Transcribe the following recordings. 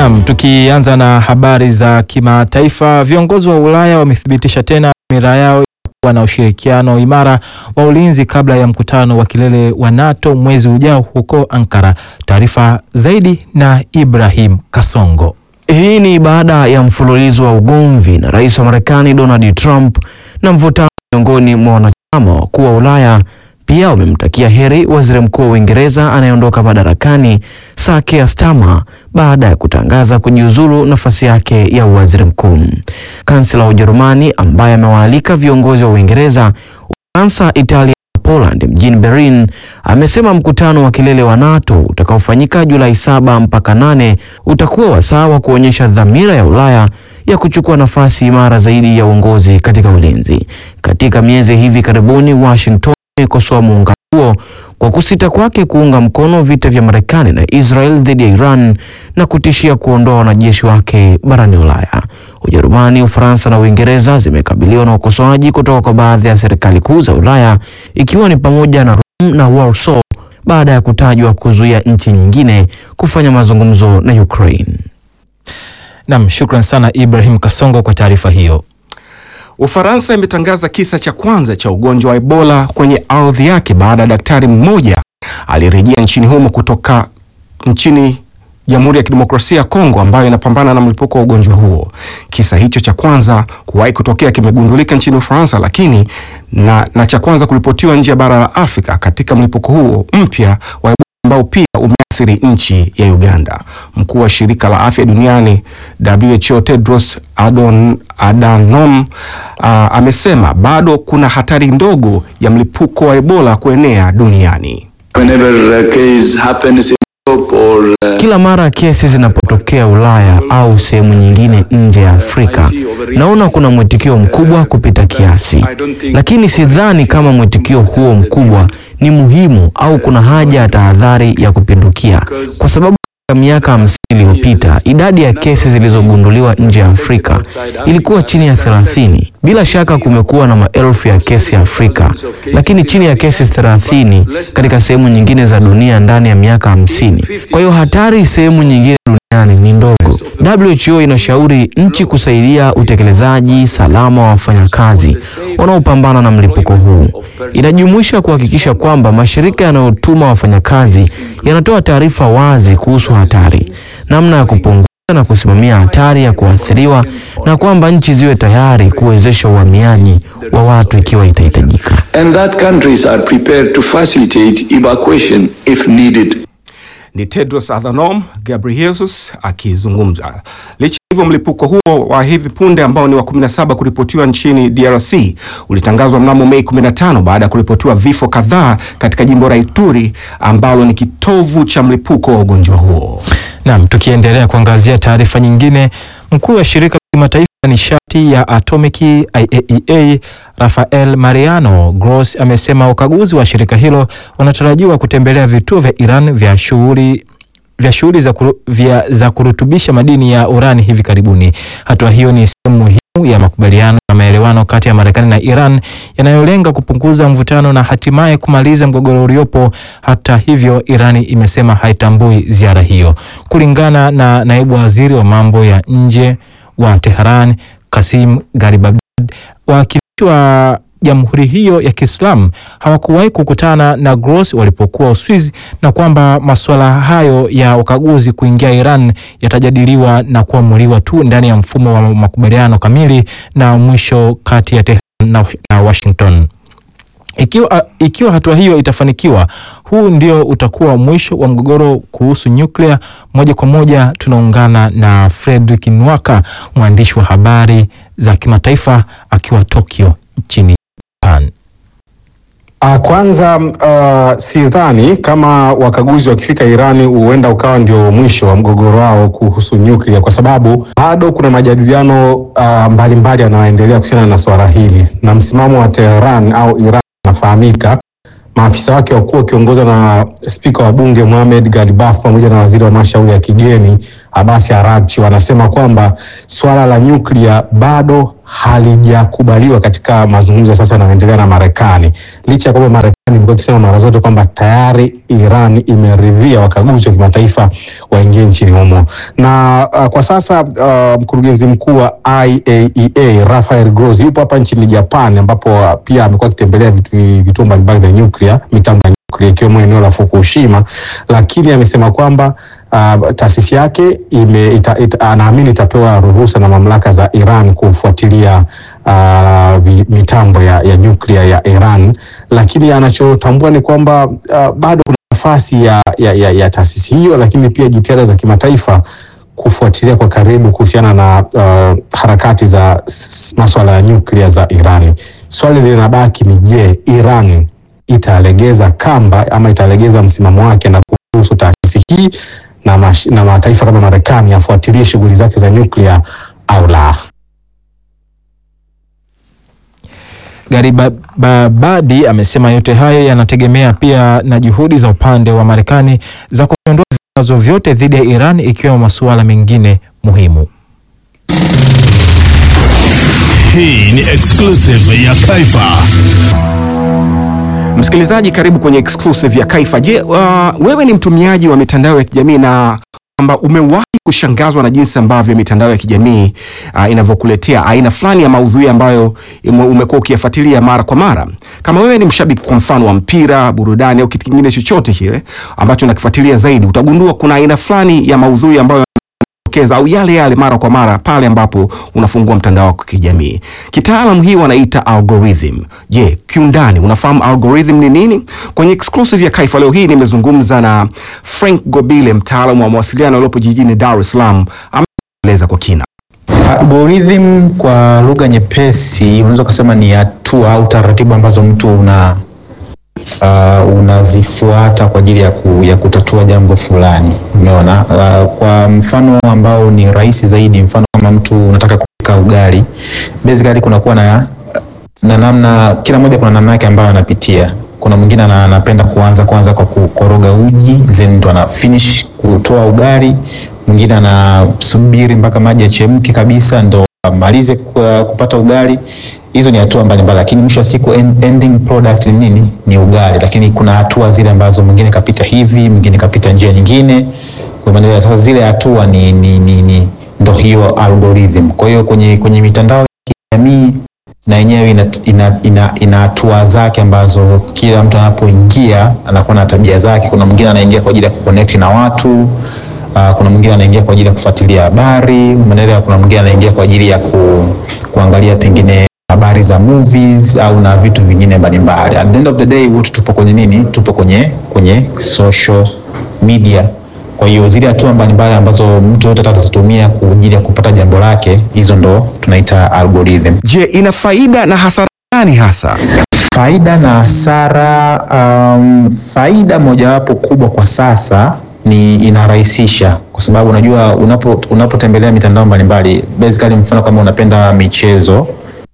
Naam, tukianza na habari za kimataifa, viongozi wa Ulaya wamethibitisha tena dhamira yao kuwa na ushirikiano imara wa ulinzi kabla ya mkutano wa kilele wa NATO mwezi ujao huko Ankara. Taarifa zaidi na Ibrahim Kasongo. Hii ni baada ya mfululizo wa ugomvi na rais wa Marekani Donald Trump na mvutano miongoni mwa wanachama wakuu wa Ulaya. Pia wamemtakia heri waziri mkuu wa Uingereza anayeondoka madarakani Sir Keir Starmer baada ya kutangaza kujiuzulu nafasi yake ya uwaziri mkuu. Kansela wa Ujerumani ambaye amewaalika viongozi wa Uingereza, Ufaransa, Italia na Poland mjini Berlin amesema mkutano wa kilele wa NATO utakaofanyika Julai saba mpaka nane utakuwa wasaa wa kuonyesha dhamira ya Ulaya ya kuchukua nafasi imara zaidi ya uongozi katika ulinzi. Katika miezi hivi karibuni, Washington imekosoa muungano huo kwa kusita kwake kuunga mkono vita vya Marekani na Israel dhidi ya Iran na kutishia kuondoa wanajeshi wake barani Ulaya. Ujerumani, Ufaransa na Uingereza zimekabiliwa na ukosoaji kutoka kwa baadhi ya serikali kuu za Ulaya ikiwa ni pamoja na Rome na Warsaw baada ya kutajwa kuzuia nchi nyingine kufanya mazungumzo na Ukraine. Naam, shukran sana Ibrahim Kasongo kwa taarifa hiyo. Ufaransa imetangaza kisa cha kwanza cha ugonjwa wa Ebola kwenye ardhi yake baada ya daktari mmoja alirejea nchini humo kutoka nchini Jamhuri ya Kidemokrasia ya Kongo ambayo inapambana na mlipuko wa ugonjwa huo. Kisa hicho cha kwanza kuwahi kutokea kimegundulika nchini Ufaransa, lakini na, na cha kwanza kuripotiwa nje ya bara la Afrika katika mlipuko huo mpya wa Ebola ambao pia umeathiri nchi ya Uganda. Mkuu wa shirika la afya duniani WHO Tedros Adon, Adhanom uh, amesema bado kuna hatari ndogo ya mlipuko wa Ebola kuenea duniani. Whenever a case happens in Europe or, uh, Kila mara kesi zinapotokea Ulaya au sehemu nyingine nje ya Afrika, naona kuna mwitikio mkubwa kupita kiasi, lakini sidhani kama mwitikio huo mkubwa ni muhimu au kuna haja ya tahadhari ya kupindukia, kwa sababu katika miaka hamsini iliyopita idadi ya kesi zilizogunduliwa nje ya Afrika ilikuwa chini ya 30. Bila shaka kumekuwa na maelfu ya kesi Afrika, lakini chini ya kesi 30 katika sehemu nyingine za dunia ndani ya miaka hamsini. Kwa hiyo hatari sehemu nyingine duniani ni ndogo. WHO inashauri nchi kusaidia utekelezaji salama wa wafanyakazi wanaopambana na mlipuko huu. Inajumuisha kuhakikisha kwamba mashirika yanayotuma wafanyakazi yanatoa taarifa wazi kuhusu hatari, namna ya kupunguza na kusimamia hatari ya kuathiriwa, na kwamba nchi ziwe tayari kuwezesha uhamiaji wa watu ikiwa itahitajika. and that countries are prepared to facilitate evacuation if needed. Ni Tedros Adhanom Ghebreyesus akizungumza. Licha ya hivyo, mlipuko huo wa hivi punde ambao ni wa 17 kuripotiwa nchini DRC ulitangazwa mnamo Mei 15 baada ya kuripotiwa vifo kadhaa katika jimbo la Ituri ambalo ni kitovu cha mlipuko wa ugonjwa huo. Naam, tukiendelea kuangazia taarifa nyingine, mkuu wa shirika la kimataifa la nishati ya atomiki IAEA Rafael Mariano Gross amesema wakaguzi wa shirika hilo wanatarajiwa kutembelea vituo vya Iran vya shughuli vya shughuli za, kuru, vya, za kurutubisha madini ya urani hivi karibuni. Hatua hiyo ni sehemu muhimu ya makubaliano na maelewano kati ya Marekani na Iran yanayolenga kupunguza mvutano na hatimaye kumaliza mgogoro uliopo. Hata hivyo, Irani imesema haitambui ziara hiyo. Kulingana na naibu waziri wa mambo ya nje wa Tehran Kasim Garibabad, wawakilishi wa jamhuri hiyo ya Kiislamu hawakuwahi kukutana na Gross walipokuwa Uswizi, na kwamba masuala hayo ya ukaguzi kuingia Iran yatajadiliwa na kuamuliwa tu ndani ya mfumo wa makubaliano kamili na mwisho kati ya Tehran na, na Washington. Ikiwa, ikiwa hatua hiyo itafanikiwa, huu ndio utakuwa mwisho wa mgogoro kuhusu nyuklia. Moja kwa moja tunaungana na Fredrick Nwaka, mwandishi wa habari za kimataifa akiwa Tokyo nchini Japan. Uh, kwanza uh, sidhani kama wakaguzi wakifika Irani huenda ukawa ndio mwisho wa mgogoro wao kuhusu nyuklia, kwa sababu bado kuna majadiliano uh, mbalimbali yanayoendelea kuhusiana na swala hili, na msimamo wa Tehran au Iran unafahamika. Maafisa wake wakuu wakiongozwa na spika wa bunge Mohamed Galibaf pamoja na waziri wa mashauri ya kigeni Abbas Araghchi wanasema kwamba swala la nyuklia bado halijakubaliwa katika mazungumzo sasa yanayoendelea na Marekani, licha ya kwamba Marekani imekuwa ikisema mara zote kwamba tayari Iran imeridhia wakaguzi wa kimataifa waingie nchini humo. Na uh, kwa sasa uh, mkurugenzi mkuu wa IAEA Rafael Grossi yupo hapa nchini Japan, ambapo uh, pia amekuwa akitembelea vitu- vituo mbalimbali vya nyuklia, mitambo ya nyuklia ikiwemo eneo la Fukushima, lakini amesema kwamba uh, taasisi yake ime, ita, ita, anaamini itapewa ruhusa na mamlaka za Iran kufuatilia uh, vi, mitambo ya, ya nyuklia ya Iran, lakini anachotambua ni kwamba uh, bado kuna nafasi ya, ya, ya, ya taasisi hiyo, lakini pia jitihada za kimataifa kufuatilia kwa karibu kuhusiana na uh, harakati za s- maswala ya nyuklia za Iran. Swali linabaki ni je, Iran italegeza kamba ama italegeza msimamo wake na kuruhusu taasisi hii na, mash, na mataifa kama Marekani yafuatilie shughuli zake za nyuklia au la? Garibabadi amesema yote hayo yanategemea pia na juhudi za upande wa Marekani za kuondoa vikwazo vyote dhidi ya Iran ikiwemo masuala mengine muhimu. Hii ni exclusive ya Kaifa. Msikilizaji, karibu kwenye exclusive ya Kaifa. Je, uh, wewe ni mtumiaji wa mitandao ya kijamii na kwamba umewahi kushangazwa na jinsi ambavyo mitandao ya kijamii uh, inavyokuletea aina fulani ya maudhui ambayo ume- umekuwa ukiyafuatilia mara kwa mara? Kama wewe ni mshabiki kwa mfano wa mpira, burudani au kitu kingine chochote kile ambacho unakifuatilia zaidi, utagundua kuna aina fulani ya maudhui ambayo keza au yale yale mara kwa mara pale ambapo unafungua mtandao wako wa kijamii. Kitaalam hii wanaita algorithm. Je, kiundani unafahamu algorithm ni nini? Kwenye exclusive ya Kaifa leo hii nimezungumza na Frank Gobile, mtaalamu wa mawasiliano aliyopo jijini Dar es Salaam, ameeleza kwa kina. Algorithm kwa lugha nyepesi unaweza kusema ni hatua au taratibu ambazo mtu una uh, unazifuata kwa ajili ya, ku, ya kutatua jambo fulani. Umeona? Uh, kwa mfano ambao ni rahisi zaidi, mfano kama mtu unataka kupika ugali, basically kunakuwa na na namna, kila mmoja kuna namna yake ambayo anapitia. Kuna mwingine ana- anapenda kuanza kwanza kwa kukoroga uji then ndo ana finish kutoa ugali. Mwingine anasubiri mpaka maji yachemke kabisa ndo amalize ku- kupata ugali. Hizo ni hatua mbalimbali, lakini mwisho wa siku end- ending product ni nini? Ni ugali. Lakini kuna hatua zile ambazo mwingine kapita hivi, mwingine kapita njia nyingine. Kwa maana sasa zile hatua ni, ni, ni, ni ndo hiyo algorithm. Kwa hiyo kwenye, kwenye mitandao ya kijamii na yenyewe ina, ina, ina, ina hatua zake ambazo kila mtu anapoingia anakuwa na tabia zake. Kuna mwingine anaingia kwa ajili ya kuconnect na watu uh, kuna mwingine anaingia kwa ajili ya kufuatilia habari, umeelewa? Kuna mwingine anaingia kwa ajili ya ku, kuangalia pengine habari za movies au na vitu vingine mbalimbali. At the end of the day wote tupo kwenye nini? Tupo kwenye kwenye social media. Kwa hiyo zile hatua mbalimbali ambazo mtu yote atazitumia kwa ajili ya kupata jambo lake, hizo ndo tunaita algorithm. Je, ina faida na hasara gani hasa? Faida na hasara. Um, faida mojawapo kubwa kwa sasa ni inarahisisha, kwa sababu unajua unapo unapotembelea mitandao mbalimbali, basically mfano kama unapenda michezo,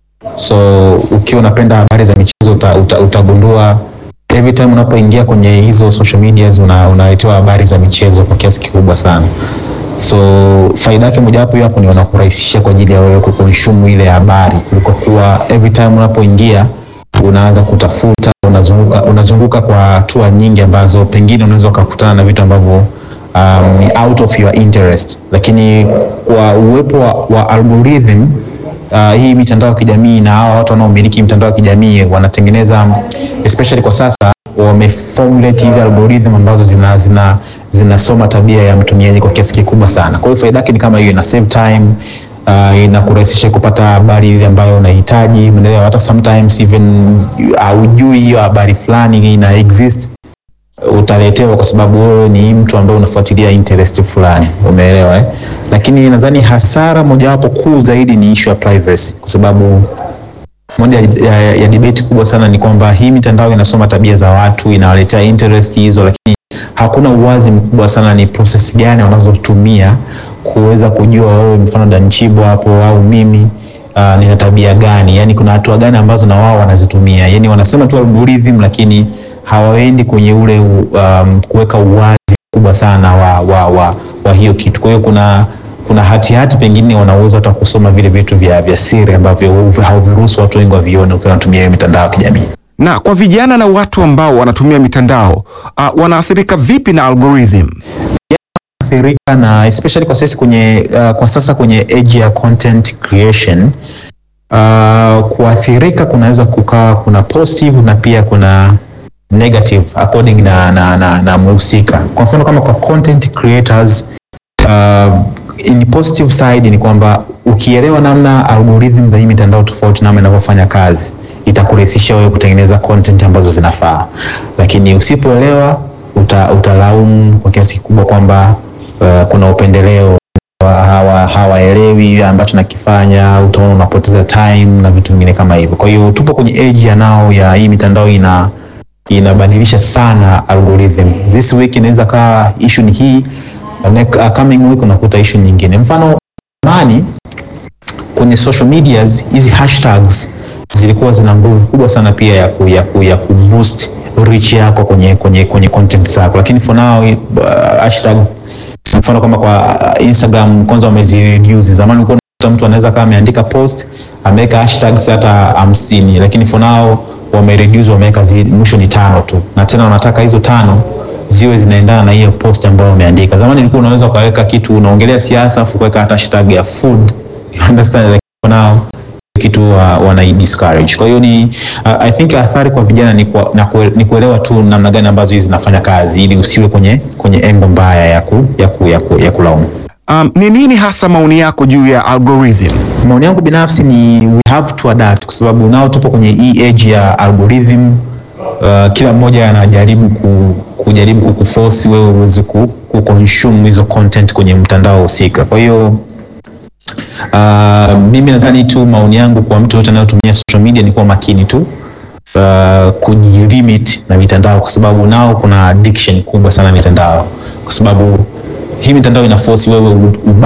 so ukiwa unapenda habari za michezo uta, uta, utagundua every time unapoingia kwenye hizo social medias una, unaletewa habari za michezo kwa kiasi kikubwa sana so faida yake mojawapo hiyo hapo ni wanakurahisisha kwa ajili ya wewe kukonsumu ile habari kuliko kuwa every time unapoingia unaanza kutafuta unazunguka, unazunguka kwa hatua nyingi ambazo pengine unaweza ukakutana na vitu ambavyo um, ni out of your interest, lakini kwa uwepo wa, wa algorithm uh, hii mitandao ya kijamii na hawa watu wanaomiliki mitandao ya kijamii wanatengeneza especially kwa sasa wameformulate hizi algorithm ambazo zina zina zinasoma tabia ya mtumiaji kwa kiasi kikubwa sana. Kwa hiyo faida yake ni kama hiyo, ina save time uh, inakurahisisha kupata habari ile ambayo unahitaji, umeelewa? Hata sometimes even haujui hiyo habari fulani ina exist utaletewa kwa sababu wewe ni mtu ambaye unafuatilia interest fulani, umeelewa eh? Lakini nadhani hasara mojawapo kuu zaidi ni issue ya privacy, kwa sababu moja ya, ya, ya debate kubwa sana ni kwamba hii mitandao inasoma tabia za watu, inawaletea interest hizo, lakini hakuna uwazi mkubwa sana ni process gani wanazotumia kuweza kujua wewe, mfano Danchibo hapo au mimi uh, nina tabia gani, yani kuna hatua gani ambazo na wao wanazitumia, yani wanasema tu algorithm, lakini hawaendi kwenye ule um, kuweka uwazi mkubwa sana wa, wa, wa, wa hiyo kitu. Kwa hiyo kuna kuna hatihati hati pengine wana uwezo hata kusoma vile vitu vya, vya siri ambavyo hauviruhusu watu wengi wavione ukiwa unatumia hiyo mitandao ya kijamii. Na kwa vijana na watu ambao wanatumia mitandao uh, wanaathirika vipi na algorithm? athirika na especially kwa sisi kwenye uh, kwa sasa kwenye age ya content creation uh, kuathirika kunaweza kukawa kuna positive na pia kuna negative according na, na, na, na mhusika. Kwa mfano kama kwa content creators uh, in positive side ni kwamba ukielewa namna algorithm za hii mitandao tofauti namna inavyofanya kazi itakurahisisha wewe kutengeneza content ambazo zinafaa, lakini usipoelewa uta, utalaumu kwa kiasi kikubwa kwamba uh, kuna upendeleo hawa hawaelewi ambacho nakifanya, utaona unapoteza time na vitu vingine kama hivyo. Kwa hiyo tupo kwenye age ya nao ya hii mitandao ina inabadilisha sana algorithm. This week inaweza kaa issue ni hii, next, uh, coming week unakuta issue nyingine. Mfano zamani kwenye social medias hizi hashtags zilikuwa zina nguvu kubwa sana pia ya ku, ya ku, ya ku boost reach yako kwenye kwenye kwenye content zako, lakini for now uh, hashtags mfano kama kwa Instagram kwanza wamezireduce. Zamani ulikuwa unakuta mtu anaweza kama ameandika post ameweka hashtags hata hamsini, lakini for now wamereduce, wameweka mwisho ni tano tu, na tena wanataka hizo tano ziwe zinaendana na hiyo post ambayo umeandika. Zamani ilikuwa unaweza ukaweka kitu unaongelea siasa afu kuweka hata hashtag ya food, you understand, like for now kitu uh, wana discourage. Kwa hiyo ni uh, I think athari kwa vijana ni, kwa, na kue, ni kuelewa tu namna gani ambazo hizi zinafanya kazi ili usiwe kwenye kwenye engo mbaya ya ku, ya ku, ya ku, ya kulaumu. Um, ni nini hasa maoni yako juu ya algorithm? Maoni yangu binafsi ni we have to adapt, kwa sababu nao tupo kwenye hii age ya algorithm. Uh, kila mmoja anajaribu ku, kujaribu kukuforce wewe uweze ku, ku consume hizo content kwenye mtandao husika. Kwa hiyo Uh, mimi nadhani tu maoni yangu kwa mtu yote anayotumia social media ni kuwa makini tu uh, kujilimit na mitandao, kwa sababu nao kuna addiction kubwa sana mitandao, kwa sababu hii mitandao ina force wewe